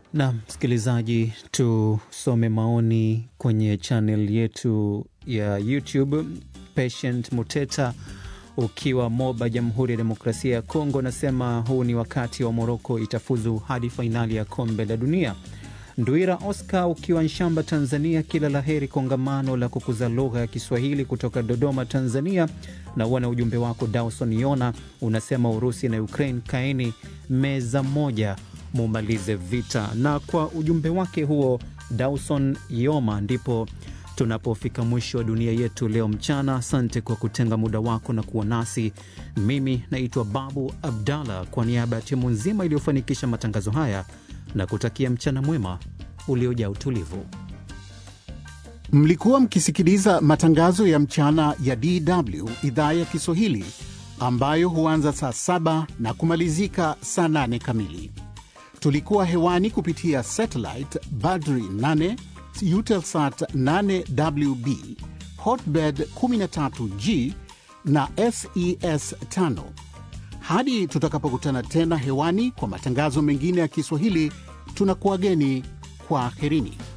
Na msikilizaji, tusome maoni kwenye chanel yetu ya YouTube. Patient Muteta ukiwa Moba, Jamhuri ya Demokrasia ya Kongo, nasema huu ni wakati wa Moroko itafuzu hadi fainali ya kombe la dunia. Ndwira Oscar ukiwa Nshamba, Tanzania, kila la heri kongamano la kukuza lugha ya Kiswahili kutoka Dodoma, Tanzania. Na uona ujumbe wako Dawson Yona unasema Urusi na Ukraine kaeni meza moja mumalize vita. Na kwa ujumbe wake huo Dawson Yoma ndipo tunapofika mwisho wa dunia yetu leo mchana. Asante kwa kutenga muda wako na kuwa nasi. Mimi naitwa Babu Abdallah, kwa niaba ya timu nzima iliyofanikisha matangazo haya na kutakia mchana mwema uliojaa utulivu. Mlikuwa mkisikiliza matangazo ya mchana ya DW idhaa ya Kiswahili ambayo huanza saa saba na kumalizika saa nane kamili. Tulikuwa hewani kupitia satellite Badri 8 Eutelsat 8WB Hotbird 13G na SES 5. Hadi tutakapokutana tena hewani kwa matangazo mengine ya Kiswahili, tunakuwageni kwa aherini.